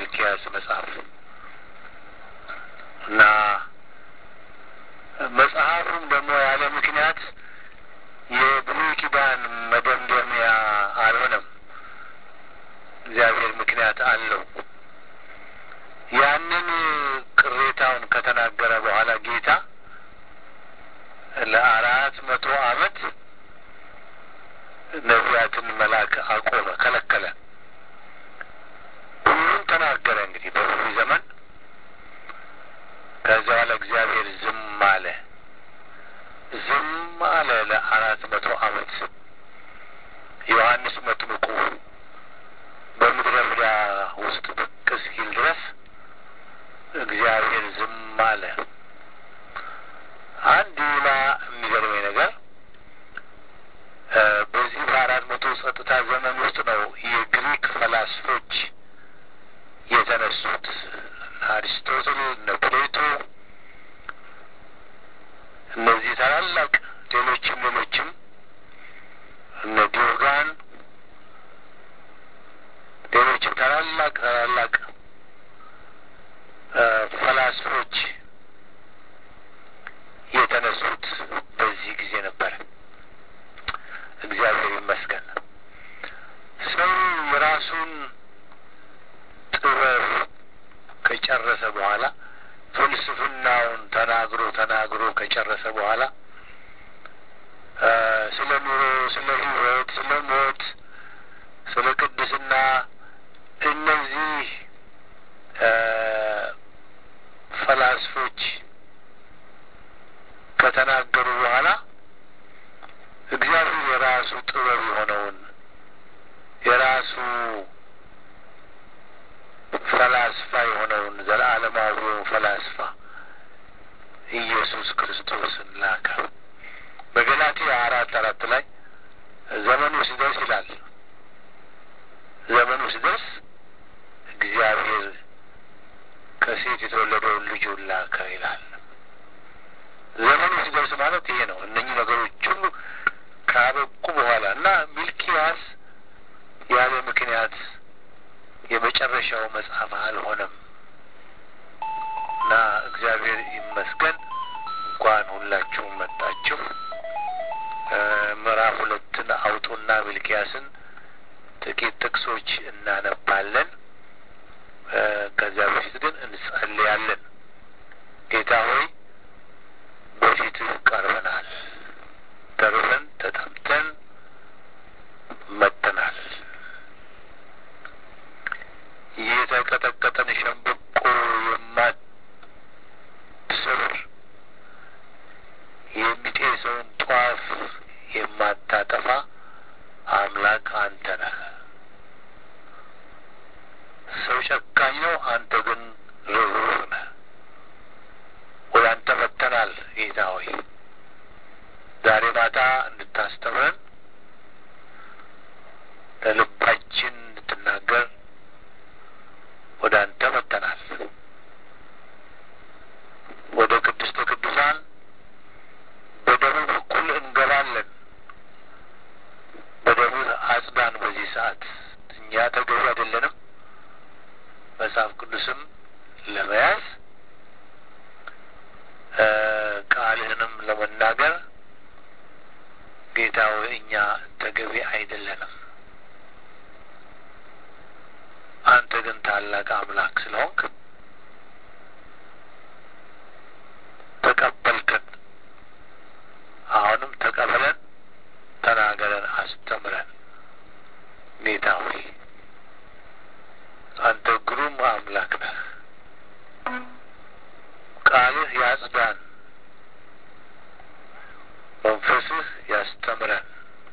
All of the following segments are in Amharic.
የሚልኪያስ መጽሐፍ እና መጽሐፉም ደግሞ ያለ ምክንያት የብሉይ ኪዳን መደምደሚያ አልሆነም። እግዚአብሔር ምክንያት አለው። ያንን ቅሬታውን ከተናገረ በኋላ ጌታ ለአራት መቶ ዓመት ነቢያትን መላክ አቆመ፣ ከለከለ። ሁሉም ተናገረ እንግዲህ በብሉይ ዘመን። ከዛ በኋላ እግዚአብሔር ዝም አለ። ዝም አለ ለአራት መቶ ዓመት። ዮሐንስ መጥምቁ በምድረ በዳ ውስጥ ብቅ እስኪል ድረስ እግዚአብሔር ዝም አለ። አንድ ሌላ የሚገርመኝ ነገር በዚህ በአራት መቶ ጸጥታ ዘመን ውስጥ ነው የግሪክ ፈላስፎች የተነሱት እነ አሪስቶትል፣ እነ ፕሌቶ እነዚህ ታላላቅ ሌሎችም ሌሎችም እነ ዲዮጋን ሌሎችም ታላላቅ ታላላቅ ፈላስፎች የተነሱት በዚህ ጊዜ ነበር። እግዚአብሔር ይመስገን። ሰው የራሱን ጥበብ ከጨረሰ በኋላ ፍልስፍናውን ተናግሮ ተናግሮ ከጨረሰ በኋላ ስለ ኑሮ፣ ስለ ሕይወት፣ ስለ ሞት፣ ስለ ቅድስና እነዚህ ፈላስፎች ከተናገሩ በኋላ እግዚአብሔር የራሱ ጥበብ የሆነውን የራሱ ፈላስፋ የሆነውን ዘለዓለማዊውን ፈላስፋ ኢየሱስ ክርስቶስን ላከ። በገላትያ አራት አራት ላይ ዘመኑ ሲደርስ ይላል ዘመኑ ሲደርስ እግዚአብሔር ከሴት የተወለደውን ልጁን ላከ ይላል። ዘመኑ ሲደርስ ማለት ይሄ ነው። እነኚህ ነገሮች ሁሉ ካበቁ በኋላ እና ሚልኪያስ ያለ ምክንያት የመጨረሻው መጽሐፍ አልሆነም እና እግዚአብሔር ይመስገን። እንኳን ሁላችሁም መጣችሁ። ምዕራፍ ሁለትን አውጡና ሚልኪያስን ጥቂት ጥቅሶች እናነባለን። ከዚያ በፊት ግን እንጸልያለን። ጌታ ሆይ በፊትህ ቀርበናል፣ ተርበን ተጠምተን መጥተናል። የተቀጠቀጠን ሸምብቆ የማትሰብር የሚጤሰውን ጧፍ የማታጠፋ አምላክ አንተ ነህ። ሰው ጨካኝ ነው፣ አንተ ግን ርኅሩህ ነህ። ወደ አንተ መጥተናል ጌታ ሆይ ዛሬ ማታ እንድታስተምረን ለልባችን እንድትናገር ወደ አንተ መጥተናል። ወደ ቅድስተ ቅዱሳን በደሙ በኩል እንገባለን። በደሙ አጽዳን። በዚህ ሰዓት እኛ ተገቢ አይደለንም። መጽሐፍ ቅዱስም ለመያዝ ቃልህንም ለመናገር ጌታ ሆይ እኛ ተገቢ አይደለንም። አንተ ግን ታላቅ አምላክ ስለሆንክ ተቀበልከን። አሁንም ተቀበለን፣ ተናገረን፣ አስተምረን። ጌታ ሆይ አንተ ግሩም አምላክ ነህ። ቃልህ ያጽዳን፣ መንፈስህ ያስተምረን።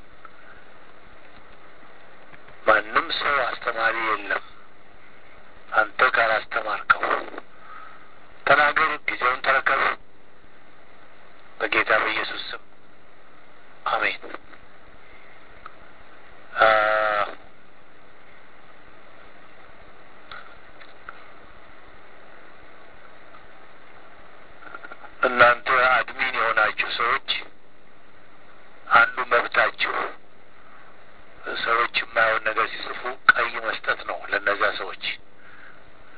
ማንም ሰው አስተማሪ የለም አንተ ካላስተማርከው። ተናገር፣ ጊዜውን ተረከብ። በጌታ በኢየሱስ ስም አሜን። እናንተ አድሚን የሆናችሁ ሰዎች አንዱ መብታችሁ ሰዎች የማየውን ነገር ሲጽፉ ቀይ መስጠት ነው ለእነዚያ ሰዎች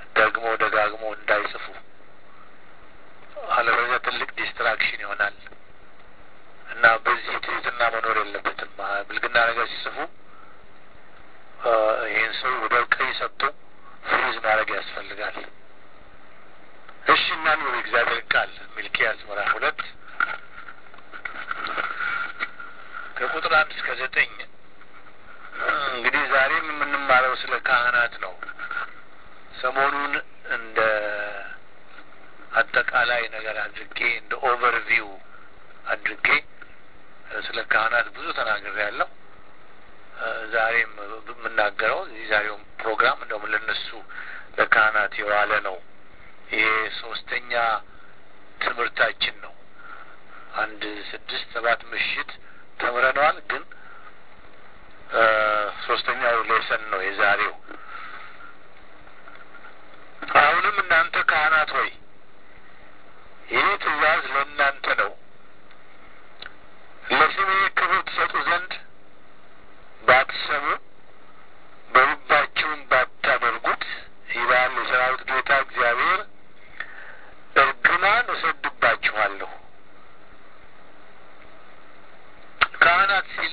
ያስፈልጋል። እሺ እናንብብ የእግዚአብሔር ቃል ሚልኪያስ ምዕራፍ ሁለት ከቁጥር አንድ እስከ ዘጠኝ እንግዲህ ዛሬም የምንማረው ስለ ካህናት ነው። ሰሞኑን እንደ አጠቃላይ ነገር አድርጌ እንደ ኦቨርቪው አድርጌ ስለ ካህናት ብዙ ተናግሬ ያለው ዛሬም የምናገረው እዚህ ዛሬውም ፕሮግራም እንደውም ለነሱ ለካህናት የዋለ ነው። ይሄ ሶስተኛ ትምህርታችን ነው። አንድ ስድስት ሰባት ምሽት ተምረነዋል፣ ግን ሶስተኛው ሌሰን ነው የዛሬው። አሁንም እናንተ ካህናት ሆይ ይህ ትእዛዝ ለእናንተ ነው፣ ለስሜ ክብር ትሰጡ ዘንድ ባትሰሙ በልባችሁም ባታደርጉት ይላል የሰራዊት ጌታ እግዚአብሔር፣ እርግማን እሰድባችኋለሁ። ካህናት ሲል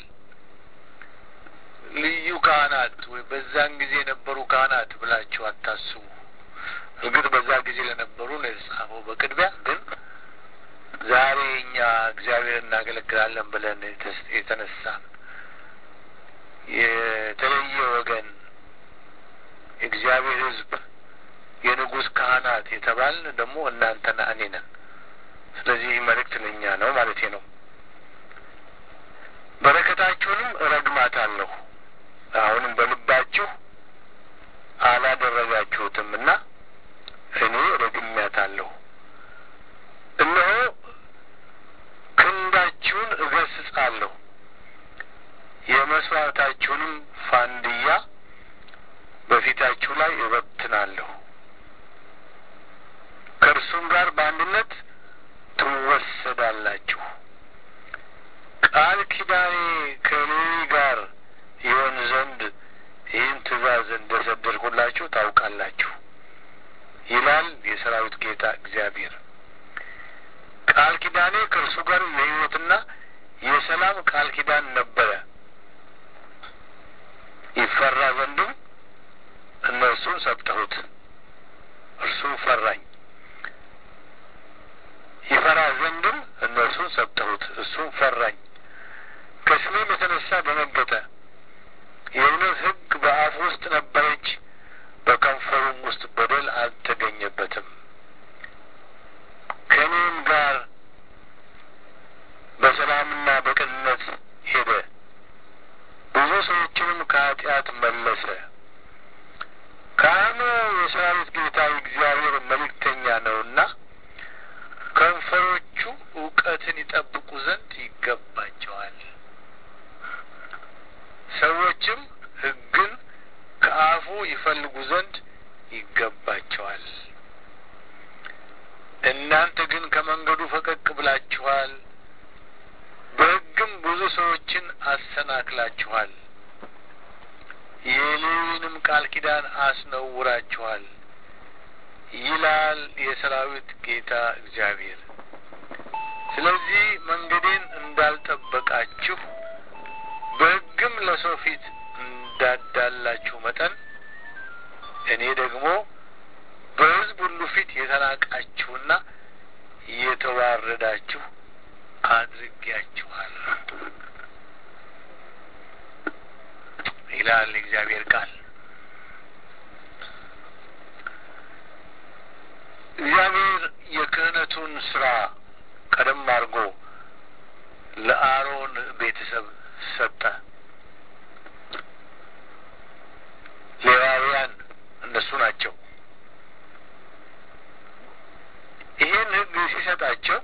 ልዩ ካህናት ወይ በዛን ጊዜ የነበሩ ካህናት ብላችሁ አታስቡ። እርግጥ በዛ ጊዜ ለነበሩ ነው የተጻፈው በቅድሚያ ግን ዛሬ እኛ እግዚአብሔር እናገለግላለን ብለን የተነሳን የተለየ ወገን የእግዚአብሔር ሕዝብ የንጉሥ ካህናት የተባልን ደግሞ እናንተና እኔ ነን። ስለዚህ መልእክት ለእኛ ነው ማለቴ ነው። በረከታችሁንም እረግማታለሁ አሁንም በልባችሁ አላደረጋችሁትም እና እኔ ረግሜያታለሁ። እነሆ ክንዳችሁን እገስጻለሁ፣ የመስዋዕታችሁንም ፋንድያ በፊታችሁ ላይ እበትናለሁ፣ ከእርሱም ጋር በአንድነት ትወሰዳላችሁ። ቃል ኪዳኔ ከሌዊ ጋር ይሆን ዘንድ ይህን ትእዛዝ እንደ ሰደድኩላችሁ ታውቃላችሁ ይላል የሰራዊት ጌታ እግዚአብሔር። ቃል ኪዳኔ ከእርሱ ጋር የሕይወትና የሰላም ቃል ኪዳን ነበረ። ይፈራ ዘንድም እነርሱን ሰጠሁት፣ እርሱም ፈራኝ። ይፈራ ዘንድም እነርሱን ሰጠሁት፣ እርሱም ፈራኝ። ከስሜም የተነሳ ደነገጠ። የእውነት ሕግ በአፍ ውስጥ ነበረች፣ በከንፈሩም ውስጥ በደል አልተገኘበትም። ከእኔም ጋር በሰላምና በቅንነት ሄደ፣ ብዙ ሰዎችንም ከኃጢአት መለሰ። ካህኑ የሰራዊት ጌታ እግዚአብሔር መልእክተኛ ነውና ከንፈሮቹ እውቀትን ይጠብቁ ዘንድ ይገባቸዋል። ሰዎችም ሕግን ከአፉ ይፈልጉ ዘንድ ይገባቸዋል። እናንተ ግን ከመንገዱ ፈቀቅ ብላችኋል፣ በሕግም ብዙ ሰዎችን አሰናክላችኋል፣ የሌዊንም ቃል ኪዳን አስነውራችኋል ይላል የሰራዊት ጌታ እግዚአብሔር። ስለዚህ መንገዴን እንዳልጠበቃችሁ በሕግም ለሰው ፊት እንዳዳላችሁ መጠን እኔ ደግሞ በሕዝብ ሁሉ ፊት የተናቃችሁና የተዋረዳችሁ አድርጌያችኋል ይላል የእግዚአብሔር ቃል። እግዚአብሔር የክህነቱን ስራ ቀደም አድርጎ ለአሮን ቤተሰብ ሰጠ። ሌዋውያን እነሱ ናቸው። ይህን ሕግ ሲሰጣቸው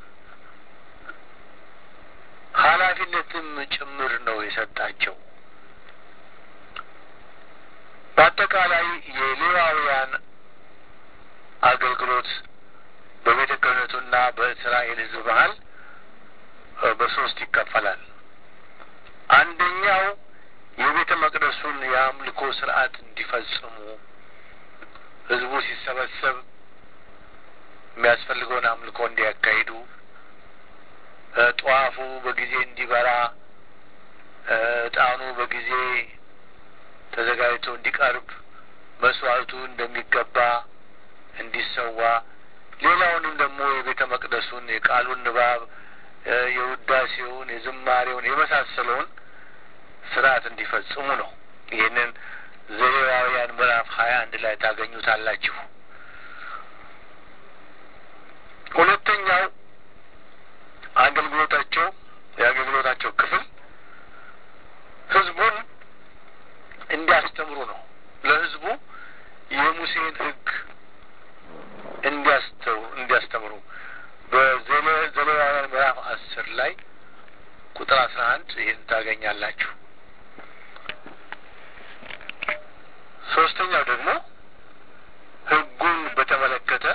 ኃላፊነትም ጭምር ነው የሰጣቸው። በአጠቃላይ የሌዋውያን አገልግሎት በቤተ ክህነቱና በእስራኤል ሕዝብ መሀል በሶስት ይከፈላል። አንደኛው የቤተ መቅደሱን የአምልኮ ስርዓት እንዲፈጽሙ ህዝቡ ሲሰበሰብ የሚያስፈልገውን አምልኮ እንዲያካሂዱ፣ ጧፉ በጊዜ እንዲበራ፣ እጣኑ በጊዜ ተዘጋጅቶ እንዲቀርብ መስዋዕቱ እንደሚገባ እንዲሰዋ ሌላውንም ደግሞ የቤተ መቅደሱን የቃሉን ንባብ የውዳሴውን የዝማሬውን የመሳሰለውን ስርዓት እንዲፈጽሙ ነው። ይህንን ዘሌዋውያን ምዕራፍ ሀያ አንድ ላይ ታገኙታላችሁ። ሁለተኛው አገልግሎታቸው የአገልግሎታቸው ክፍል ህዝቡን እንዲያስተምሩ ነው። ለህዝቡ የሙሴን ሕግ እንዲያስተው እንዲያስተምሩ በዘሌዋውያን ምዕራፍ አስር ላይ ቁጥር አስራ አንድ ይህን ታገኛላችሁ። ሶስተኛው ደግሞ ሕጉን በተመለከተ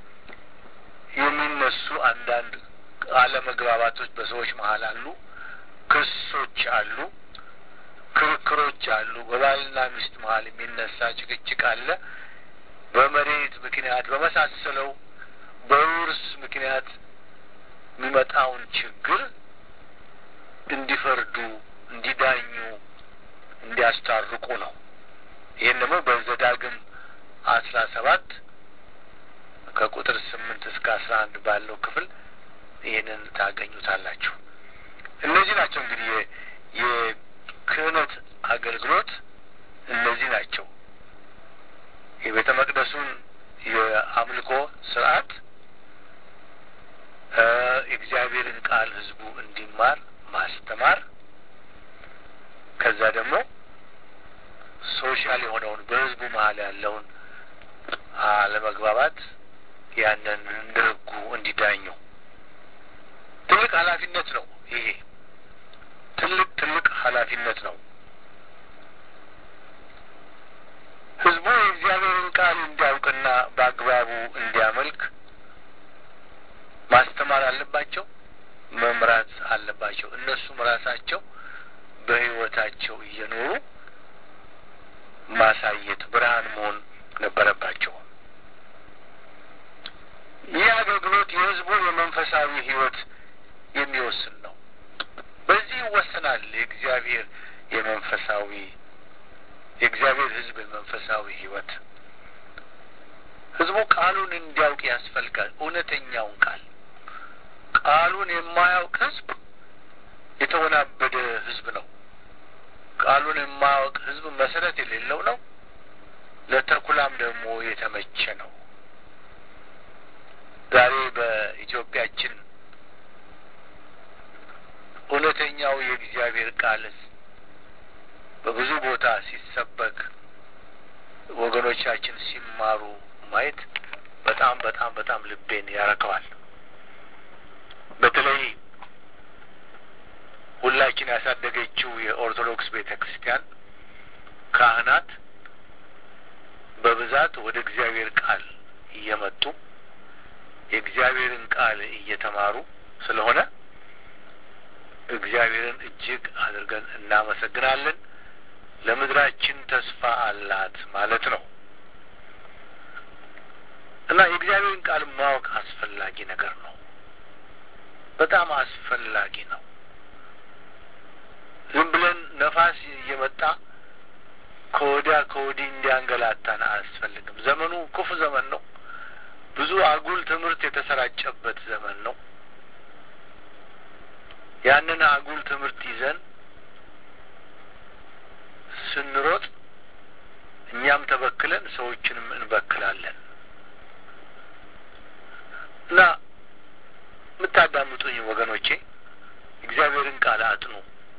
የሚነሱ አንዳንድ አለመግባባቶች በሰዎች መሀል አሉ። ክሶች አሉ። ክርክሮች አሉ። በባልና ሚስት መሀል የሚነሳ ጭቅጭቅ አለ። በመሬት ምክንያት በመሳሰለው በውርስ ምክንያት የሚመጣውን ችግር እንዲፈርዱ፣ እንዲዳኙ፣ እንዲያስታርቁ ነው። ይህን ደግሞ በዘዳግም አስራ ሰባት ከቁጥር ስምንት እስከ አስራ አንድ ባለው ክፍል ይህንን ታገኙታላችሁ። እነዚህ ናቸው እንግዲህ የክህነት አገልግሎት እነዚህ ናቸው። የቤተ መቅደሱን የአምልኮ ስርዓት የእግዚአብሔርን ቃል ህዝቡ እንዲማር ማስተማር፣ ከዛ ደግሞ ሶሻል የሆነውን በህዝቡ መሀል ያለውን አለመግባባት ያንን እንደ ህጉ እንዲዳኙ ትልቅ ኃላፊነት ነው። ይሄ ትልቅ ትልቅ ኃላፊነት ነው። ህዝቡ የእግዚአብሔርን ቃል እንዲያውቅና በአግባቡ እንዲያመልክ ማስተማር አለባቸው፣ መምራት አለባቸው። እነሱም ራሳቸው በህይወታቸው እየኖሩ ማሳየት ብርሃን መሆን ነበረባቸው። ይህ አገልግሎት የህዝቡን የመንፈሳዊ ህይወት የሚወስን ነው። በዚህ ይወሰናል የእግዚአብሔር የመንፈሳዊ የእግዚአብሔር ህዝብ የመንፈሳዊ ህይወት። ህዝቡ ቃሉን እንዲያውቅ ያስፈልጋል። እውነተኛውን ቃል ቃሉን የማያውቅ ህዝብ የተወናበደ ህዝብ ነው። ቃሉን የማያውቅ ህዝብ መሰረት የሌለው ነው። ለተኩላም ደግሞ የተመቸ ነው። ዛሬ በኢትዮጵያችን እውነተኛው የእግዚአብሔር ቃል በብዙ ቦታ ሲሰበክ ወገኖቻችን ሲማሩ ማየት በጣም በጣም በጣም ልቤን ያረከዋል። በተለይ ሁላችን ያሳደገችው የኦርቶዶክስ ቤተ ክርስቲያን ካህናት በብዛት ወደ እግዚአብሔር ቃል እየመጡ የእግዚአብሔርን ቃል እየተማሩ ስለሆነ እግዚአብሔርን እጅግ አድርገን እናመሰግናለን። ለምድራችን ተስፋ አላት ማለት ነው እና የእግዚአብሔርን ቃል ማወቅ አስፈላጊ ነገር ነው። በጣም አስፈላጊ ነው። ዝም ብለን ነፋስ እየመጣ ከወዲያ ከወዲህ እንዲያንገላታን አያስፈልግም። ዘመኑ ክፉ ዘመን ነው። ብዙ አጉል ትምህርት የተሰራጨበት ዘመን ነው። ያንን አጉል ትምህርት ይዘን ስንሮጥ እኛም ተበክለን ሰዎችንም እንበክላለን እና የምታዳምጡኝ ወገኖቼ እግዚአብሔርን ቃል አጥኑ፣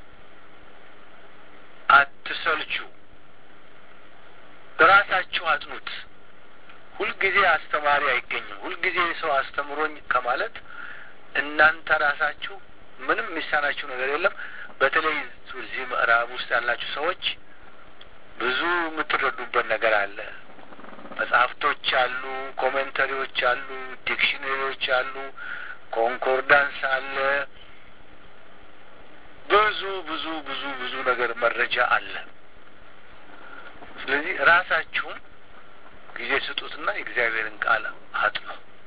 አትሰልቹ፣ ራሳችሁ አጥኑት። ሁልጊዜ አስተማሪ አይገኝም። ሁልጊዜ ሰው አስተምሮኝ ከማለት እናንተ ራሳችሁ ምንም የሚሳናችሁ ነገር የለም። በተለይ እዚህ ምዕራብ ውስጥ ያላችሁ ሰዎች ብዙ የምትረዱበት ነገር አለ። መጽሐፍቶች አሉ፣ ኮሜንተሪዎች አሉ፣ ዲክሽነሪዎች አሉ፣ ኮንኮርዳንስ አለ። ብዙ ብዙ ብዙ ብዙ ነገር መረጃ አለ። ስለዚህ ራሳችሁም ጊዜ ስጡትና የእግዚአብሔርን ቃል አጥኑ።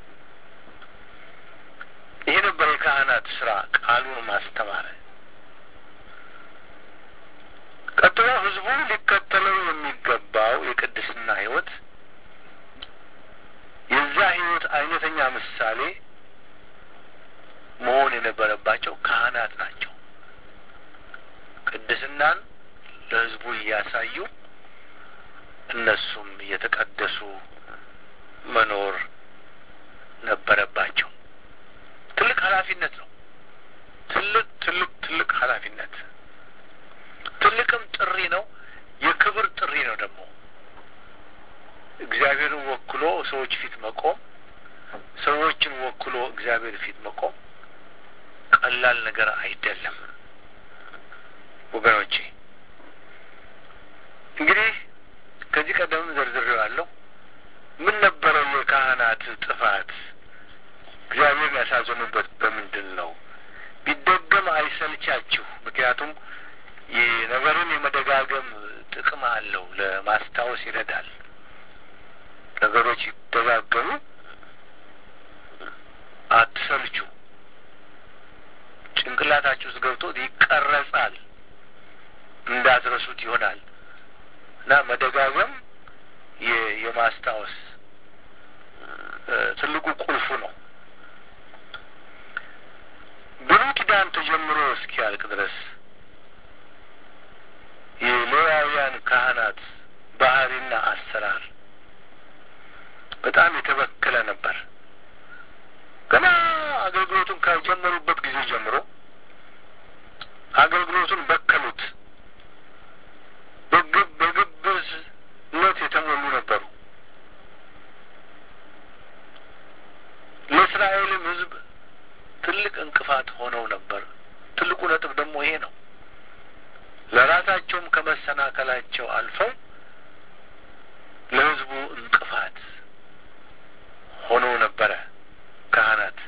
ይሄ ነበር የካህናት ስራ፣ ቃሉን ማስተማር። ቀጥሎ ህዝቡ ሊከተለው የሚገባው የቅድስና ህይወት እነሱም እየተቀደሱ መኖር ነበረባቸው። ትልቅ ኃላፊነት ነው። ትልቅ ትልቅ ትልቅ ኃላፊነት ትልቅም ጥሪ ነው። የክብር ጥሪ ነው ደግሞ እግዚአብሔርን ወክሎ ሰዎች ፊት መቆም፣ ሰዎችን ወክሎ እግዚአብሔር ፊት መቆም ቀላል ነገር አይደለም ወገኖቼ። እንግዲህ ከዚህ ቀደምም ዘርዝሬዋለሁ። ምን ነበረው የካህናት ጥፋት? እግዚአብሔርን ያሳዘኑበት በምንድን ነው? ቢደገም አይሰልቻችሁ። ምክንያቱም ነገርን የመደጋገም ጥቅም አለው። ለማስታወስ ይረዳል። ነገሮች ይደጋገሙ፣ አትሰልቹ። ጭንቅላታችሁ ውስጥ ገብቶ ይቀረጻል፣ እንዳትረሱት ይሆናል እና መደጋገም የማስታወስ ትልቁ ቁልፉ ነው። ብሉይ ኪዳን ተጀምሮ እስኪያልቅ ድረስ የሌዋውያን ካህናት ባህሪና አሰራር በጣም የተበከለ ነበር። ገና አገልግሎቱን ከጀመሩበት ጊዜ ጀምሮ አገልግሎቱን በከሉት። በግብ በግብዝነት የተሞሉ ነበሩ። ለእስራኤልም ሕዝብ ትልቅ እንቅፋት ሆነው ነበር። ትልቁ ነጥብ ደግሞ ይሄ ነው። ለራሳቸውም ከመሰናከላቸው አልፈው ለሕዝቡ እንቅፋት ሆነው ነበረ። ካህናት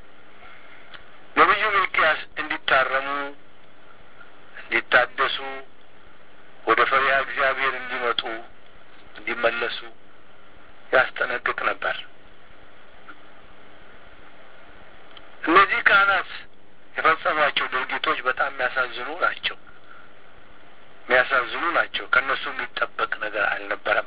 ነቢዩ ሚልኪያስ እንዲታረሙ፣ እንዲታደሱ፣ ወደ ፈሪሃ እግዚአብሔር እንዲመጡ፣ እንዲመለሱ ያስጠነቅቅ ነበር። እነዚህ ካህናት የፈጸሟቸው ድርጊቶች በጣም የሚያሳዝኑ ናቸው። የሚያሳዝኑ ናቸው። ከእነሱ የሚጠበቅ ነገር አልነበረም።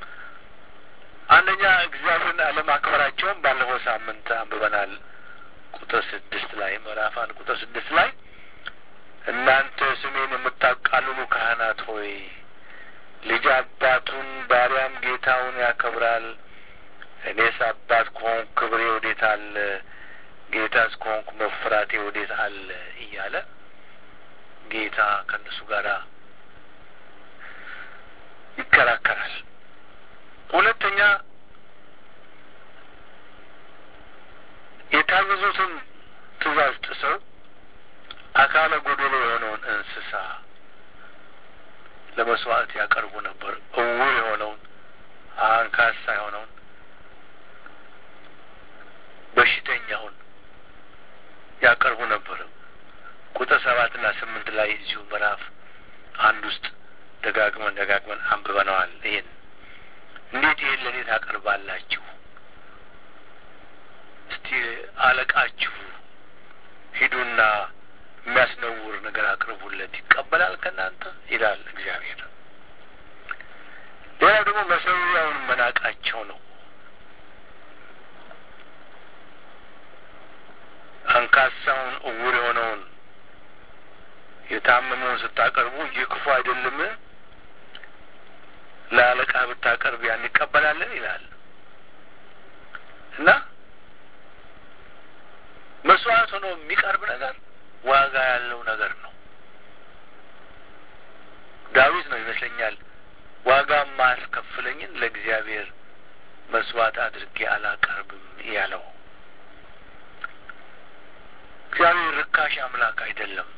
አንደኛ እግዚአብሔርን አለማክበራቸውን ባለፈው ሳምንት አንብበናል። ቁጥር ስድስት ላይ ምዕራፍ አንድ ቁጥር ስድስት ላይ እናንተ ስሜን የምታቃልሉ ካህናት ሆይ ልጅ አባቱን ባሪያም ጌታውን ያከብራል። እኔስ አባት ከሆንኩ ክብሬ ወዴት አለ? ጌታስ ከሆንኩ መፍራቴ ወዴት አለ? እያለ ጌታ ከእነሱ ጋር ይከራከራል። ሁለተኛ የታዘዙትን ትእዛዝ ጥሰው አካለ ጎደሎ የሆነውን እንስሳ ለመስዋዕት ያቀርቡ ነበር። እውር የሆነውን አንካሳ የሆነውን በሽተኛውን ያቀርቡ ነበር። ቁጥር ሰባትና ስምንት ላይ እዚሁ ምዕራፍ አንድ ውስጥ ደጋግመን ደጋግመን አንብበነዋል። ይህን እንዴት ይህን ለእኔ ታቀርባላችሁ? እስቲ አለቃችሁ ሂዱና የሚያስነውር ነገር አቅርቡለት ይቀበላል ከእናንተ ይላል እግዚአብሔር። ሌላው ደግሞ መሰዊያውን መናቃቸው ነው። አንካሳውን እውር የሆነውን የታመመውን ስታቀርቡ ይህ ክፉ አይደለም? ለአለቃ ብታቀርብ ያን ይቀበላለን ይላል እና መስዋዕት ሆኖ የሚቀርብ ነገር ዋጋ ያለው ነገር ነው። ዳዊት ነው ይመስለኛል ዋጋ ማያስከፍለኝን ለእግዚአብሔር መስዋዕት አድርጌ አላቀርብም ያለው። እግዚአብሔር ርካሽ አምላክ አይደለም።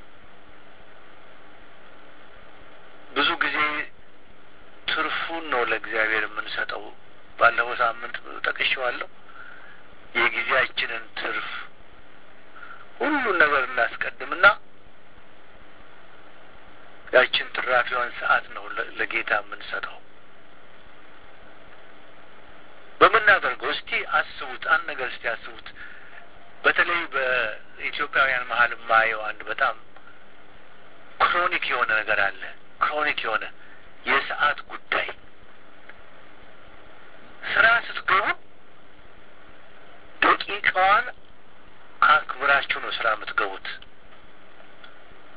ብዙ ጊዜ ትርፉን ነው ለእግዚአብሔር የምንሰጠው። ባለፈው ሳምንት ጠቅሼዋለሁ። የጊዜያችንን ትርፍ ሁሉን ነገር እናስቀድምና ያችን ትራፊዋን ሰዓት ነው ለጌታ የምንሰጠው። በምናደርገው እስቲ አስቡት፣ አንድ ነገር እስቲ አስቡት። በተለይ በኢትዮጵያውያን መሀል የማየው አንድ በጣም ክሮኒክ የሆነ ነገር አለ። ክሮኒክ የሆነ የሰዓት ጉዳይ ስራ ስትገቡ ደቂቃዋን አክብራችሁ ነው ስራ የምትገቡት።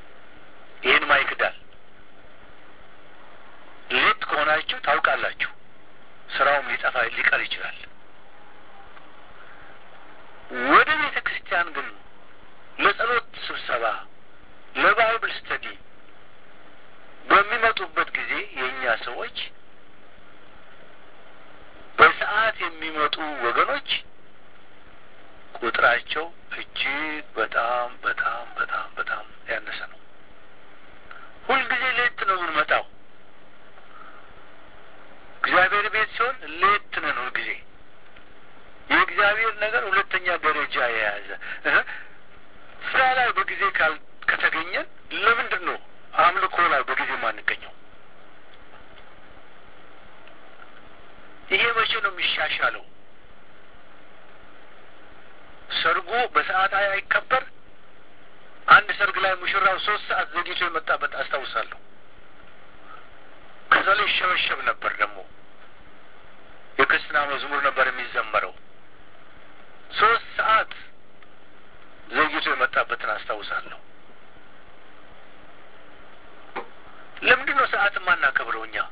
ይህን ማይክዳል ሌት ከሆናችሁ ታውቃላችሁ። ስራውም ሊጠፋ ሊቀር ይችላል። ወደ ቤተ ክርስቲያን ግን ለጸሎት ስብሰባ፣ ለባይብል ስተዲ በሚመጡበት ጊዜ የእኛ ሰዎች በሰዓት የሚመጡ ወገኖች ቁጥራቸው እጅግ በጣም በጣም በጣም በጣም ያነሰ ነው። ሁልጊዜ ሌት ነው የምንመጣው። እግዚአብሔር ቤት ሲሆን ሌት ነን ሁልጊዜ። የእግዚአብሔር ነገር ሁለተኛ ደረጃ የያዘ ስራ ላይ በጊዜ ካል ከተገኘን ለምንድን ነው አምልኮ ላይ በጊዜ ማንገኘው? ይሄ መቼ ነው የሚሻሻለው? ሰርጉ በሰዓት አይከበር። አንድ ሰርግ ላይ ሙሽራው ሶስት ሰዓት ዘግይቶ የመጣበት አስታውሳለሁ። ከዛ ላይ ይሸበሸብ ነበር። ደግሞ የክርስትና መዝሙር ነበር የሚዘመረው። ሶስት ሰዓት ዘግይቶ የመጣበትን አስታውሳለሁ። ለምንድን ነው ሰዓት የማናከብረው እኛ?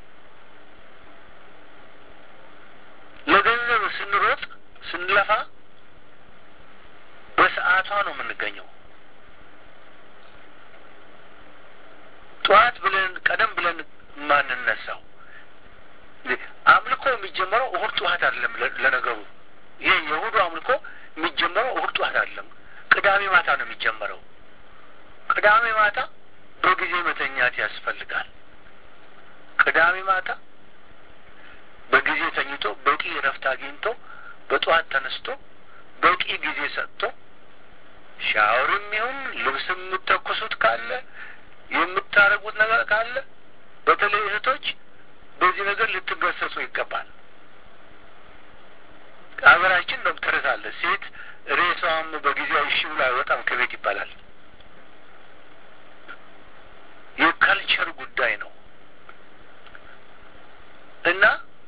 ለገንዘብ ስንሮጥ ስንለፋ በሰዓቷ ነው የምንገኘው። ጠዋት ብለን ቀደም ብለን የማንነሳው አምልኮ የሚጀመረው እሁድ ጠዋት አይደለም። ለነገሩ ይህ የእሁዱ አምልኮ የሚጀመረው እሁድ ጠዋት አይደለም፣ ቅዳሜ ማታ ነው የሚጀመረው። ቅዳሜ ማታ በጊዜ መተኛት ያስፈልጋል። ቅዳሜ ማታ በጊዜ ተኝቶ በቂ እረፍት አግኝቶ በጠዋት ተነስቶ በቂ ጊዜ ሰጥቶ ሻወርም ይሁን ልብስ የምትተኩሱት ካለ የምታረጉት ነገር ካለ በተለይ እህቶች በዚህ ነገር ልትገሰጹ ይገባል። ሀገራችን ነው ተረት አለ። ሴት ሬሳዋም በጊዜው እሺ ብሎ አይወጣም ከቤት ይባላል። የካልቸር ጉዳይ ነው እና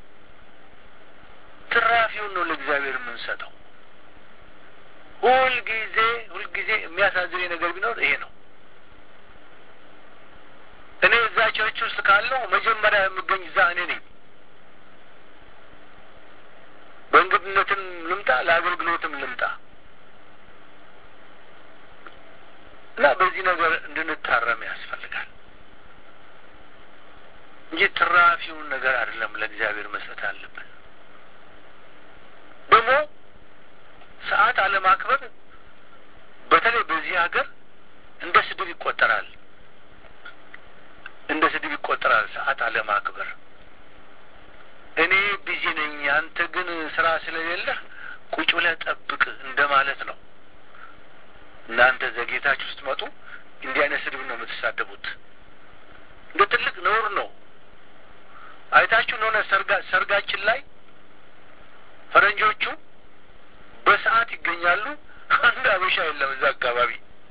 ትራፊውን ነው ለእግዚአብሔር የምንሰጠው። ሁልጊዜ ሁልጊዜ የሚያሳዝን ነገር ቢኖር ይሄ ነው። እኔ እዛ ቸርች ውስጥ ካለው መጀመሪያ የምገኝ እዛ እኔ ነኝ። በእንግድነትም ልምጣ ለአገልግሎትም ልምጣ እና በዚህ ነገር እንድንታረም ያስፈልጋል እንጂ ትራፊውን ነገር አይደለም ለእግዚአብሔር መስጠት አለብን። ደግሞ ሰዓት አለማክበር በተለይ በዚህ ሀገር እንደ ስድብ ይቆጠራል። እንደ ስድብ ይቆጠራል ሰዓት አለማክበር። እኔ ቢዚ ነኝ፣ አንተ ግን ስራ ስለሌለህ ቁጭ ብለህ ጠብቅ እንደ ማለት ነው። እናንተ ዘጌታችሁ ስትመጡ እንዲህ አይነት ስድብ ነው የምትሳደቡት። እንደ ትልቅ ነውር ነው። አይታችሁ እንደሆነ ሰርጋችን ላይ ፈረንጆቹ በሰዓት ይገኛሉ። አንድ አበሻ የለም እዛ አካባቢ።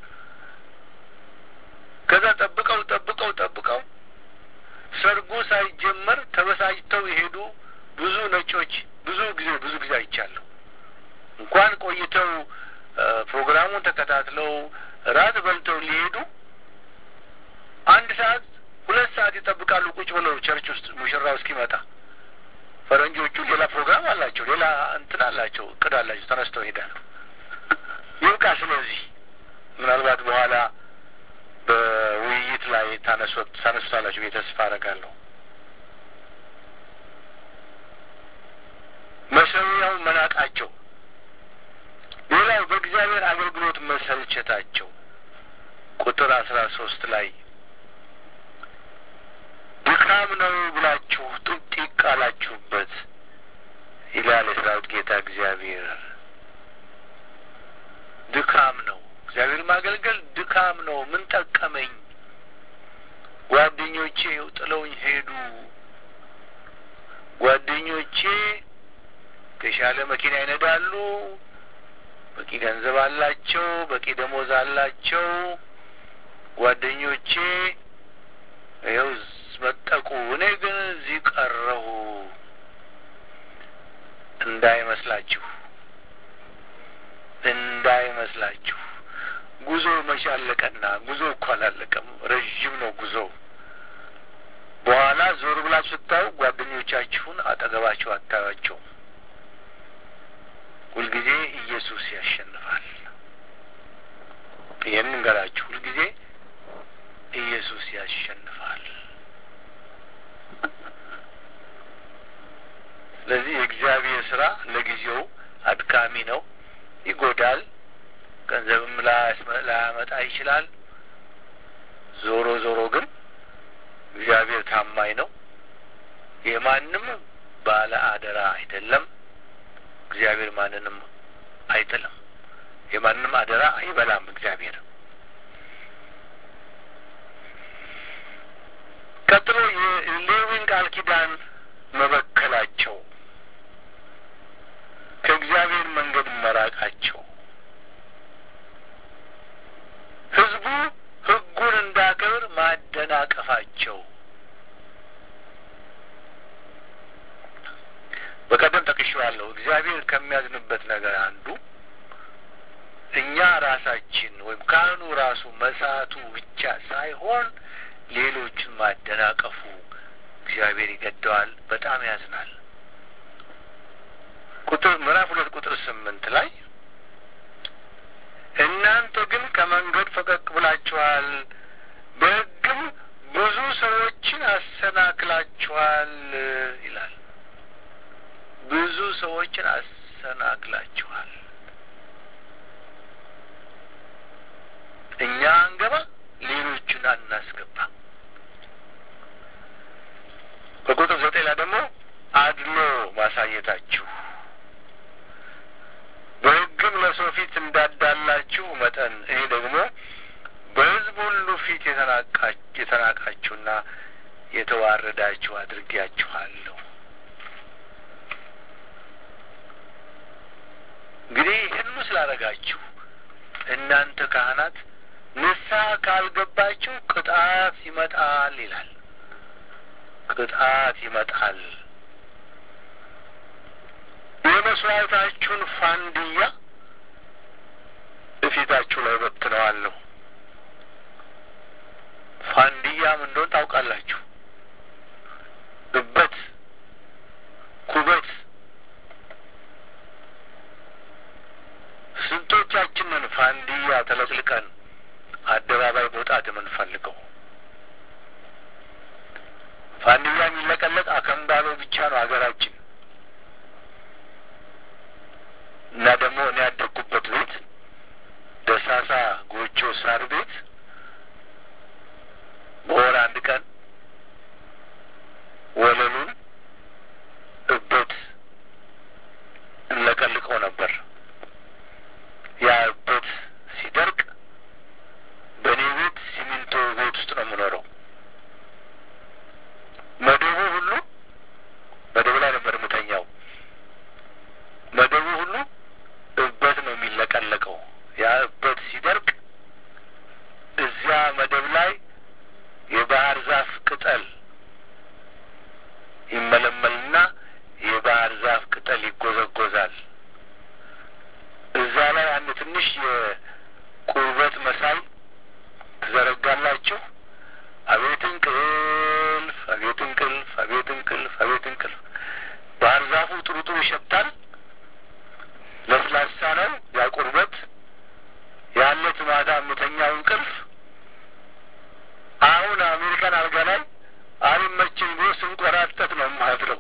ከዛ ጠብቀው ጠብቀው ጠብቀው ሰርጉ ሳይጀመር ተበሳጭተው የሄዱ ብዙ ነጮች ብዙ ጊዜ ብዙ ጊዜ አይቻለሁ። እንኳን ቆይተው ፕሮግራሙን ተከታትለው ራት በልተው ሊሄዱ አንድ ሰዓት ሁለት ሰዓት ይጠብቃሉ ቁጭ ብለው ቸርች ውስጥ ሙሽራው እስኪመጣ። ፈረንጆቹ ሌላ ፕሮግራም አላቸው፣ ሌላ እንትን አላቸው፣ እቅድ አላቸው። ተነስተው ይሄዳሉ። ይብቃ። ስለዚህ ምናልባት በኋላ በውይይት ላይ ታነሱት ታነሱታላችሁ ብዬ ተስፋ አደርጋለሁ። መሰዊያው መናቃቸው፣ ሌላው በእግዚአብሔር አገልግሎት መሰልቸታቸው ቁጥር አስራ ሶስት ላይ ድካም ነው ብላችሁ ጥንጢቅ አላችሁበት ይላል የሰራዊት ጌታ እግዚአብሔር። ድካም ነው። እግዚአብሔር ማገልገል ድካም ነው። ምን ጠቀመኝ? ጓደኞቼ ጥለውኝ ሄዱ። ጓደኞቼ የተሻለ መኪና ይነዳሉ፣ በቂ ገንዘብ አላቸው፣ በቂ ደሞዝ አላቸው። ጓደኞቼ ይኸው መጠቁ፣ እኔ ግን እዚህ ቀረሁ። እንዳይመስላችሁ እንዳይመስላችሁ ጉዞ መቼ አለቀና? ጉዞ እኮ አላለቀም። ረዥም ነው ጉዞ። በኋላ ዞር ብላችሁ ስታዩ ጓደኞቻችሁን አጠገባችሁ አታዩአቸውም። ሁልጊዜ ኢየሱስ ያሸንፋል። ይህን እንገራችሁ፣ ሁልጊዜ ኢየሱስ ያሸንፋል። ስለዚህ የእግዚአብሔር ስራ ለጊዜው አድካሚ ነው፣ ይጎዳል፣ ገንዘብም ላያመጣ ይችላል። ዞሮ ዞሮ ግን እግዚአብሔር ታማኝ ነው። የማንም ባለ አደራ አይደለም። እግዚአብሔር ማንንም አይጥልም። የማንም አደራ አይበላም። እግዚአብሔር ቀጥሎ የሌዊን ቃል ኪዳን መበከላቸው፣ ከእግዚአብሔር መንገድ መራቃቸው፣ ሕዝቡ ሕጉን እንዳከብር ማደናቀፋቸው በቀደም ጠቅሼዋለሁ። እግዚአብሔር ከሚያዝንበት ነገር አንዱ እኛ ራሳችን ወይም ካህኑ ራሱ መሳቱ ብቻ ሳይሆን ሌሎችን ማደናቀፉ እግዚአብሔር ይገደዋል፣ በጣም ያዝናል። ቁጥር ምዕራፍ ሁለት ቁጥር ስምንት ላይ እናንተ ግን ከመንገድ ፈቀቅ ብላችኋል፣ በሕግም ብዙ ሰዎችን አሰናክላችኋል ይላል። ብዙ ሰዎችን አሰናክላችኋል። እኛ አንገባ፣ ሌሎቹን አናስገባ። በቁጥር ዘጠኝ ላይ ደግሞ አድሎ ማሳየታችሁ በሕግም ለሰው ፊት እንዳዳላችሁ መጠን እኔ ደግሞ በሕዝብ ሁሉ ፊት የተናቃችሁና የተዋረዳችሁ አድርጌያችኋለሁ። እንግዲህ ይህኑ ስላደረጋችሁ እናንተ ካህናት ንስሐ ካልገባችሁ ቅጣት ይመጣል ይላል። ቅጣት ይመጣል። የመስዋዕታችሁን ፋንድያ እፊታችሁ ላይ በትነዋለሁ። ፋንድያም እንደሆን ታውቃላችሁ። እበት፣ ኩበት ስንቶቻችንን ፋንድያ ተለቅልቀን አደባባይ መውጣት የምንፈልገው? ፋንድያ የሚለቀለቅ አከምባሎ ብቻ ነው ሀገራችን እና ደግሞ እኔ ያደግኩበት ቤት ደሳሳ ጎጆ ሳር ቤት በወር አንድ ቀን ወለሉን እበት እንለቀልቀው ነበር። ያ እበት ሲደርቅ በእኔ ቤት ሲሚንቶ ቤት ውስጥ ነው የምኖረው። መደቡ ሁሉ መደቡ ላይ ነበር የምተኛው። መደቡ ሁሉ እበት ነው የሚለቀለቀው። ያ እበት ሲደርቅ እዚያ መደብ ላይ የባህር ዛፍ ቅጠል ይመለመልና የባህር ዛፍ ቅጠል ይጎዘጎዛል። እዛ ላይ አንድ ትንሽ የቁርበት መሳይ ትዘረጋላችሁ። አቤት እንቅልፍ፣ አቤት እንቅልፍ፣ አቤት እንቅልፍ፣ አቤት እንቅልፍ። ባህር ዛፉ ጥሩ ጥሩ ይሸታል። ለስላሳ ነው ያ ቁርበት። ያለት ማታ የምተኛው እንቅልፍ አሁን አሜሪካን አልጋ ላይ አልመችም ብሎ ስንቆራጠጥ ነው የማድረው።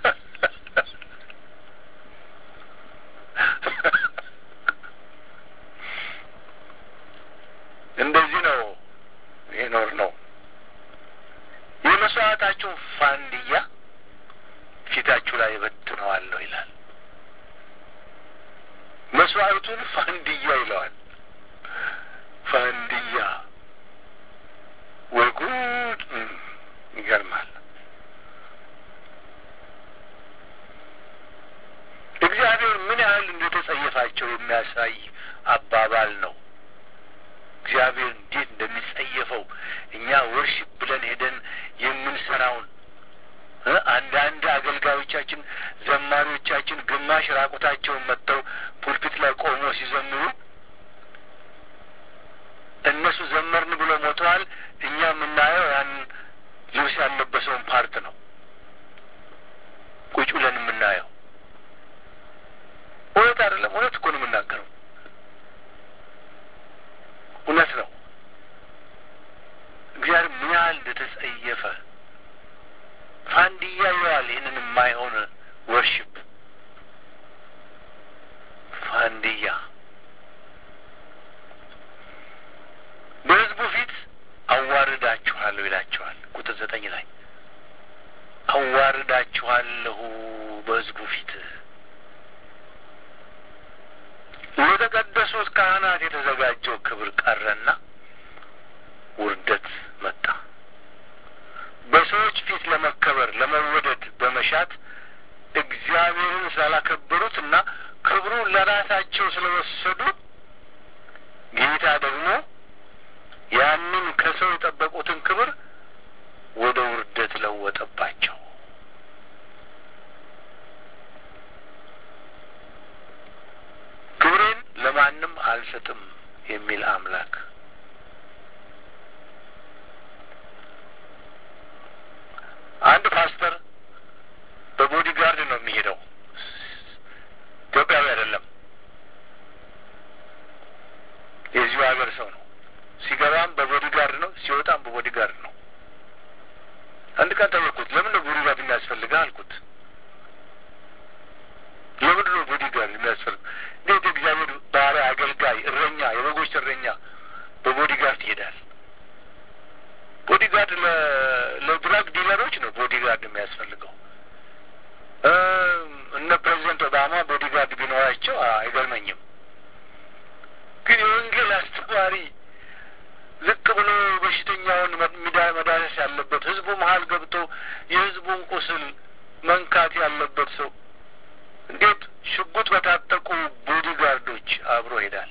እንደዚህ ነው ይኖር ነው። የመስዋዕታችሁን ፋንድያ ፊታችሁ ላይ እበትነዋለሁ ይላል። መስዋዕቱን ፋንድያ ይለዋል። ፋንድያ ወይ ጉድ! ይገርማል። እግዚአብሔር ምን ያህል እንደተጸየፋቸው የሚያሳይ አባባል ነው። እግዚአብሔር እንዴት እንደሚጸየፈው እኛ ወርሽፕ ብለን ሄደን የምንሰራውን አንዳንድ አገልጋዮቻችን፣ ዘማሪዎቻችን ግማሽ ራቁታቸውን መጥተው ፑልፒት ላይ ቆሞ ሲዘምሩ እነሱ ዘመርን ብሎ ሞተዋል። እኛ የምናየው ያን ልብስ ያለበሰውን ፓርት ነው ቁጭ ብለን የምናየው። እውነት አይደለም? እውነት እኮ ነው የምናገረው። እውነት ነው። እግዚአብሔር ምን ያህል እንደተጸየፈ ፋንድያ ይለዋል። ይህንን የማይሆን ወርሽፕ ፋንድያ በሕዝቡ ፊት አዋርዳችኋለሁ ይላቸዋል። ቁጥር ዘጠኝ ላይ አዋርዳችኋለሁ በሕዝቡ ፊት ለተቀደሱት ካህናት የተዘጋጀው ክብር ቀረና ውርደት መጣ። በሰዎች ፊት ለመከበር ለመወደድ በመሻት እግዚአብሔርን ስላላከበሩት እና ክብሩን ለራሳቸው ስለወሰዱ ጌታ ደግሞ ያንን ከሰው የጠበቁትን ክብር ወደ ውርደት ለወጠባቸው። ክብሬን ለማንም አልሰጥም የሚል አምላክ አንድ ፓስተር በቦዲ ጋርድ ነው የሚሄደው። ኢትዮጵያዊ አይደለም፣ የዚሁ ሀገር ሰው ነው። ሲገባም በቦዲ ጋርድ ነው፣ ሲወጣም በቦዲ ጋርድ ነው። አንድ ቀን ጠየቅኩት፣ ለምን ነው ቦዲ ጋርድ የሚያስፈልገህ አልኩት። ለምንድን ነው ቦዲ ጋርድ የሚያስፈልግ? እንዴት እግዚአብሔር ባሪያ፣ አገልጋይ፣ እረኛ፣ የበጎች እረኛ በቦዲ ጋርድ ይሄዳል? ቦዲ ጋርድ ለድራግ ዲለሮች ነው ቦዲ ጋርድ የሚያስፈልገው። እነ ፕሬዚደንት ኦባማ ቦዲ ጋርድ ቢኖራቸው አይገርመኝም። ግን የወንጌል አስተማሪ ዝቅ ብሎ በሽተኛውን መዳሰስ ያለበት ህዝቡ መሀል ገብቶ የህዝቡን ቁስል መንካት ያለበት ሰው እንዴት ሽጉጥ በታጠቁ ቦዲ ጋርዶች አብሮ ይሄዳል?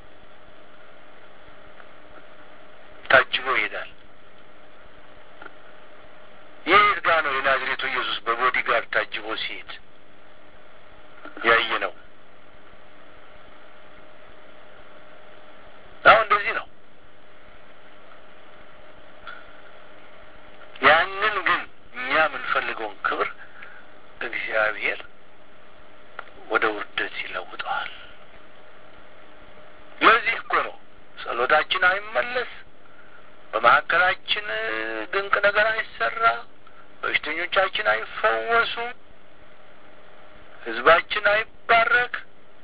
ታጅቦ ይሄዳል። የት ጋ ነው የናዝሬቱ ኢየሱስ በቦዲ ጋርድ ታጅቦ ሲሄድ ያየ ነው? አሁን እንደዚህ ነው። ያንን ግን እኛ የምንፈልገውን ክብር እግዚአብሔር ወደ ውርደት ይለውጠዋል። ለዚህ እኮ ነው ጸሎታችን አይመለስ፣ በመካከላችን ድንቅ ነገር አይሰራ፣ በሽተኞቻችን አይፈወሱ፣ ህዝባችን አይባረክ።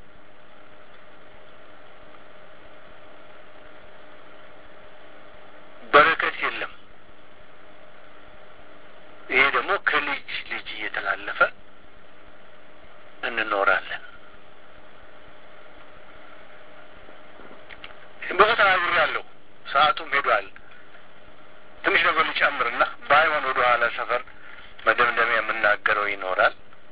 በረከት የለም። ይሄ ደግሞ ከልጅ ልጅ እየተላለፈ እንኖራለን። ብዙ ተናግሬያለሁ፣ ሰዓቱም ሄዷል። ትንሽ ነገር ልጨምርና ባይሆን ወደ ኋላ ሰፈር መደምደሚያ የምናገረው ይኖራል።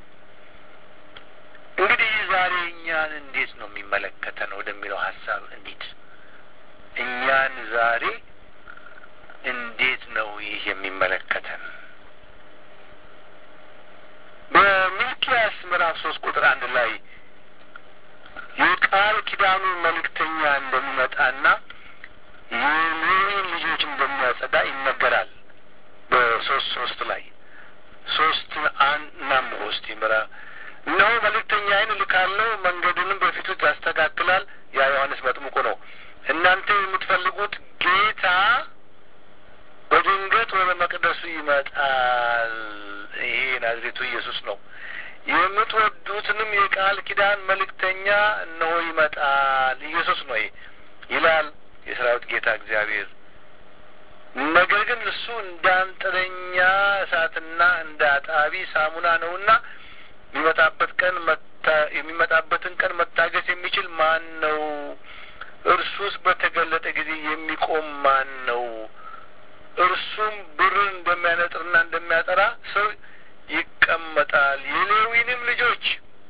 እንግዲህ ዛሬ እኛን እንዴት ነው የሚመለከተን ወደሚለው ሀሳብ እንሂድ። እኛን ዛሬ እንዴት ነው ይህ የሚመለከተን? በሚልኪያስ ምዕራፍ ሶስት ቁጥር አንድ ላይ የቃል ኪዳኑ መልእክተኛ እንደሚመጣና የሌዊን ልጆች እንደሚያጸዳ ይነገራል። በሶስት ሶስት ላይ ሶስት እናም ውስጥ ይምራ እነሆ መልእክተኛዬን እልካለሁ፣ መንገድንም በፊቱ ያስተካክላል። ያ ዮሐንስ መጥምቁ ነው። እናንተ የምትፈልጉት ጌታ በድንገት ወደ መቅደሱ ይመጣል። ይሄ ናዝሬቱ ኢየሱስ ነው። የምትወዱትንም የቃል ኪዳን መልእክተኛ እነሆ ይመጣል። ኢየሱስ ነው ይሄ ይላል የሰራዊት ጌታ እግዚአብሔር። ነገር ግን እሱ እንደ አንጥረኛ እሳትና እንደ አጣቢ ሳሙና ነውና የሚመጣበት ቀን የሚመጣበትን ቀን መታገስ የሚችል ማን ነው? እርሱስ በተገለጠ ጊዜ የሚቆም ማን ነው? እርሱም ብርን እንደሚያነጥርና እንደሚያጠራ ሰው ይቀመጣል። የሌዊንም ልጆች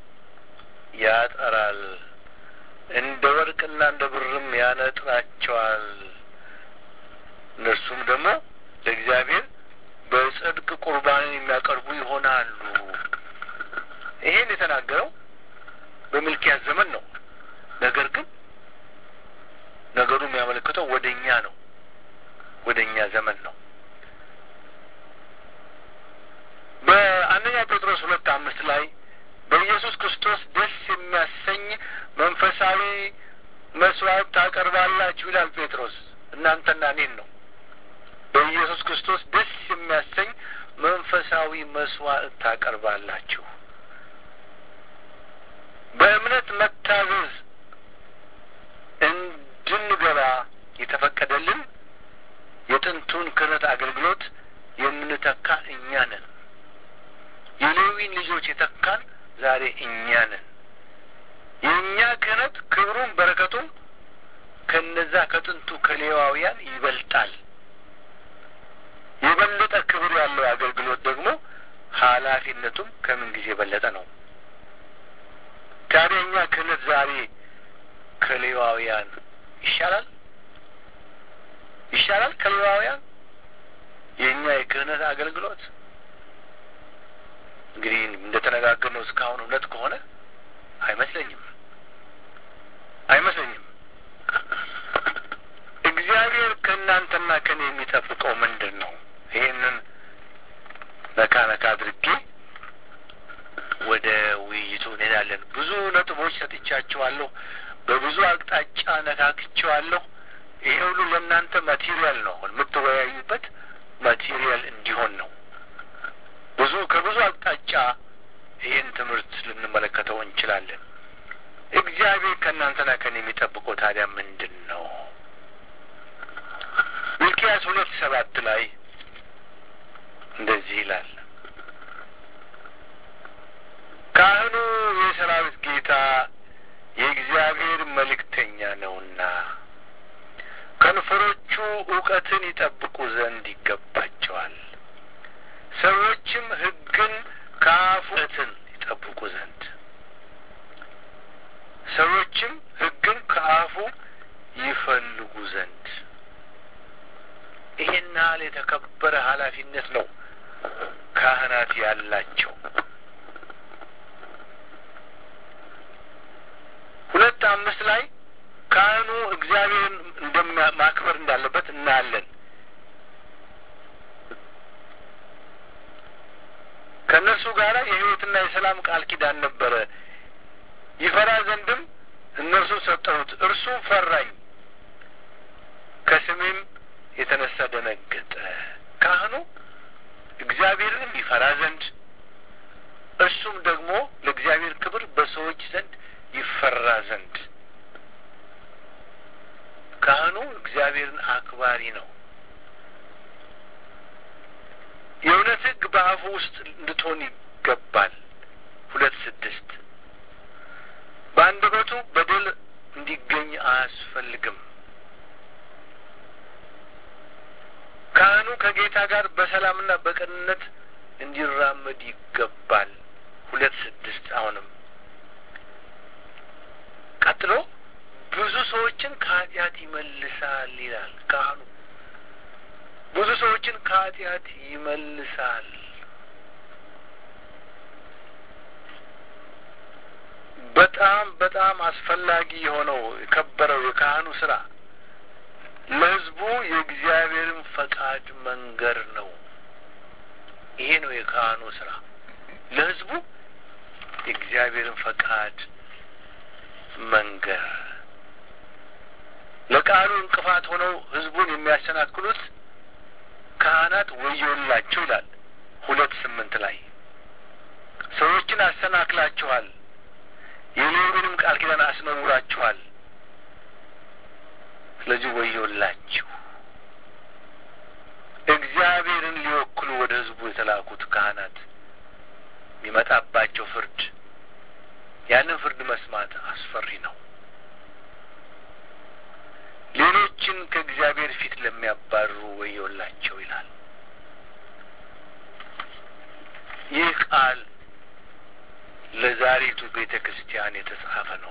ያጠራል፣ እንደ ወርቅና እንደ ብርም ያነጥራቸዋል። እነርሱም ደግሞ ለእግዚአብሔር በጽድቅ ቁርባንን የሚያቀርቡ ይሆናሉ። ይሄን የተናገረው በሚልኪያስ ዘመን ነው። ነገር ግን ነገሩ የሚያመለክተው ወደ እኛ ነው፣ ወደ እኛ ዘመን ነው። በአንደኛ ጴጥሮስ ሁለት አምስት ላይ በኢየሱስ ክርስቶስ ደስ የሚያሰኝ መንፈሳዊ መስዋዕት ታቀርባላችሁ ይላል ጴጥሮስ። እናንተና እኔን ነው። በኢየሱስ ክርስቶስ ደስ የሚያሰኝ መንፈሳዊ መስዋዕት ታቀርባላችሁ። በእምነት መታዘዝ እንድንገባ የተፈቀደልን የጥንቱን ክህነት አገልግሎት የምንተካ እኛ ነን። የሌዊን ልጆች የተካን ዛሬ እኛ ነን። የእኛ ክህነት ክብሩም በረከቱም ከነዛ ከጥንቱ ከሌዋውያን ይበልጣል። የበለጠ ክብር ያለው አገልግሎት ደግሞ ኃላፊነቱም ከምን ጊዜ የበለጠ ነው። ታዲያ እኛ ክህነት ዛሬ ከሌዋውያን ይሻላል ይሻላል ከሌዋውያን የእኛ የክህነት አገልግሎት እንግዲህ እንደተነጋገርነው እስካሁን እውነት ከሆነ አይመስለኝም አይመስለኝም። እግዚአብሔር ከእናንተና ከኔ የሚጠብቀው ምንድን ነው? ይሄንን ነካ ነካ አድርጌ ወደ ውይይቱ እንሄዳለን። ብዙ ነጥቦች ሰጥቻችኋለሁ። በብዙ አቅጣጫ ነካክቼዋለሁ። ይሄ ሁሉ ለእናንተ ማቴሪያል ነው። አሁን የምትወያዩበት ማቴሪያል እንዲሆን ነው። ብዙ ከብዙ አቅጣጫ ይህን ትምህርት ልንመለከተው እንችላለን። እግዚአብሔር ከእናንተና ከኔ የሚጠብቀው ታዲያ ምንድን ነው? ሚልኪያስ ሁለት ሰባት ላይ እንደዚህ ይላል ካህኑ የሰራዊት ጌታ የእግዚአብሔር መልእክተኛ ነውና ከንፈሮቹ እውቀትን ይጠብቁ ዘንድ ይገባቸዋል። ሰዎችም ሕግን ከአፉ እውቀትን ይጠብቁ ዘንድ ሰዎችም ሕግን ከአፉ ይፈልጉ ዘንድ ይሄን ያህል የተከበረ ኃላፊነት ነው ካህናት ያላቸው። ሁለት አምስት ላይ ካህኑ እግዚአብሔርን እንደማክበር እንዳለበት እናያለን። ከእነርሱ ጋር የሕይወትና የሰላም ቃል ኪዳን ነበረ። ይፈራ ዘንድም እነርሱ ሰጠሁት፣ እርሱም ፈራኝ፣ ከስሜም የተነሳ ደነገጠ። ካህኑ እግዚአብሔርንም ይፈራ ዘንድ እርሱም ደግሞ ለእግዚአብሔር ክብር በሰዎች ዘንድ ይፈራ ዘንድ ካህኑ እግዚአብሔርን አክባሪ ነው። የእውነት ሕግ በአፉ ውስጥ እንድትሆን ይገባል። ሁለት ስድስት በአንደበቱ በደል እንዲገኝ አያስፈልግም። ካህኑ ከጌታ ጋር በሰላምና በቅንነት እንዲራመድ ይገባል። ሁለት ስድስት አሁንም ቀጥሎ ብዙ ሰዎችን ከኃጢአት ይመልሳል ይላል ካህኑ። ብዙ ሰዎችን ከኃጢአት ይመልሳል። በጣም በጣም አስፈላጊ የሆነው የከበረው የካህኑ ስራ ለሕዝቡ የእግዚአብሔርን ፈቃድ መንገር ነው። ይሄ ነው የካህኑ ስራ፣ ለሕዝቡ የእግዚአብሔርን ፈቃድ መንገር። ለቃሉ እንቅፋት ሆነው ሕዝቡን የሚያሰናክሉት ካህናት ወዮላቸው ይላል ሁለት ስምንት ላይ ሰዎችን አሰናክላችኋል፣ የሌዊንም ቃል ኪዳን አስነውራችኋል። ስለዚህ ወዮላችሁ። እግዚአብሔርን ሊወክሉ ወደ ሕዝቡ የተላኩት ካህናት የሚመጣባቸው ፍርድ ያንን ፍርድ መስማት አስፈሪ ነው። ሌሎችን ከእግዚአብሔር ፊት ለሚያባርሩ ወዮላቸው ይላል። ይህ ቃል ለዛሬቱ ቤተ ክርስቲያን የተጻፈ ነው።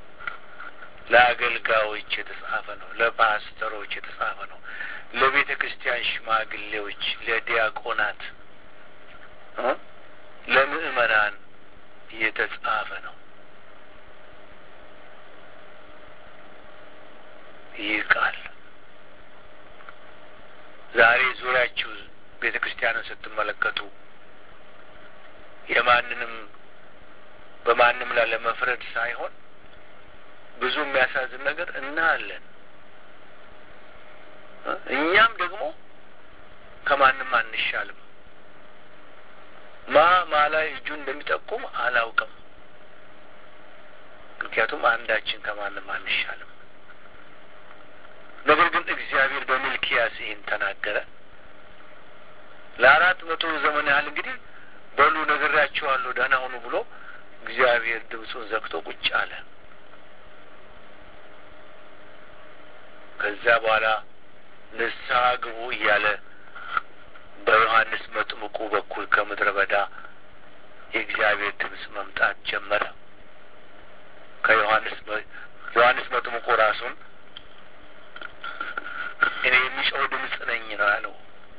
ለአገልጋዮች የተጻፈ ነው። ለፓስተሮች የተጻፈ ነው። ለቤተ ክርስቲያን ሽማግሌዎች፣ ለዲያቆናት፣ ለምእመናን የተጻፈ ነው። ይህ ቃል ዛሬ ዙሪያችሁ ቤተ ክርስቲያንን ስትመለከቱ የማንንም በማንም ላይ ለመፍረድ ሳይሆን ብዙ የሚያሳዝን ነገር እናያለን። እኛም ደግሞ ከማንም አንሻልም። ማ ማ ላይ እጁ እንደሚጠቁም አላውቅም። ምክንያቱም አንዳችን ከማንም አንሻልም። ነገር ግን እግዚአብሔር በሚልኪያስ ይህን ተናገረ። ለአራት መቶ ዘመን ያህል እንግዲህ በሉ ነግሬያችኋለሁ፣ ደህና ሁኑ ብሎ እግዚአብሔር ድምፁን ዘግቶ ቁጭ አለ። ከዛ በኋላ ንስሐ ግቡ እያለ በዮሐንስ መጥምቁ በኩል ከምድረ በዳ የእግዚአብሔር ድምፅ መምጣት ጀመረ። ከዮሐንስ ዮሐንስ መጥምቁ ራሱን እኔ የሚጮህ ድምፅ ነኝ ነው ያለው።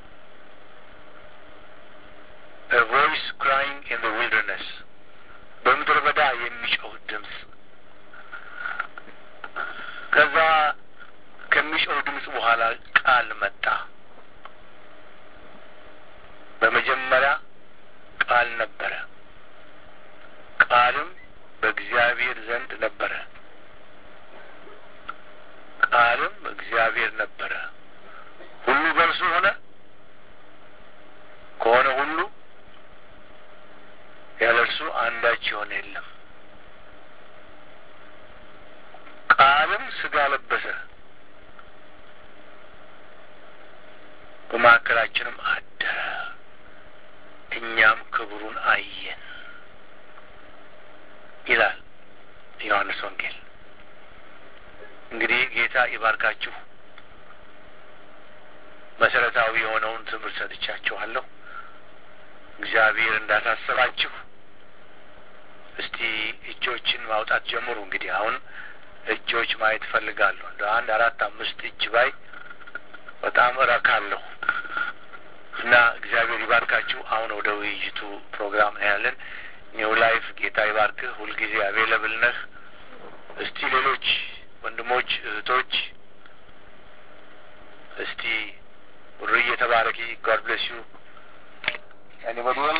a voice crying in the wilderness በምድረ በዳ የሚጮህ ድምፅ። ከዛ ከሚጮህ ድምፅ በኋላ ቃል መጣ። በመጀመሪያ ቃል ነበረ፣ ቃልም በእግዚአብሔር ዘንድ ነበረ፣ ቃልም እግዚአብሔር ነበረ። ሁሉ በእርሱ ሆነ፣ ከሆነ ሁሉ ያለ እርሱ አንዳች የሆነ የለም። ቃልም ሥጋ ለበሰ፣ በመካከላችንም አደረ፣ እኛም ክብሩን አየን ይላል ዮሐንስ ወንጌል። እንግዲህ ጌታ ይባርካችሁ። መሰረታዊ የሆነውን ትምህርት ሰጥቻችኋለሁ። እግዚአብሔር እንዳሳሰባችሁ እስቲ እጆችን ማውጣት ጀምሩ። እንግዲህ አሁን እጆች ማየት እፈልጋለሁ። እንደ አንድ አራት አምስት እጅ ባይ በጣም እረካለሁ እና እግዚአብሔር ይባርካችሁ። አሁን ወደ ውይይቱ ፕሮግራም ነው ያለን። ኒው ላይፍ ጌታ ይባርክህ። ሁልጊዜ አቬለብል ነህ። እስቲ ሌሎች ወንድሞች እህቶች፣ እስቲ ሩዬ ተባረኪ። ጋድ ብሌስ ዩ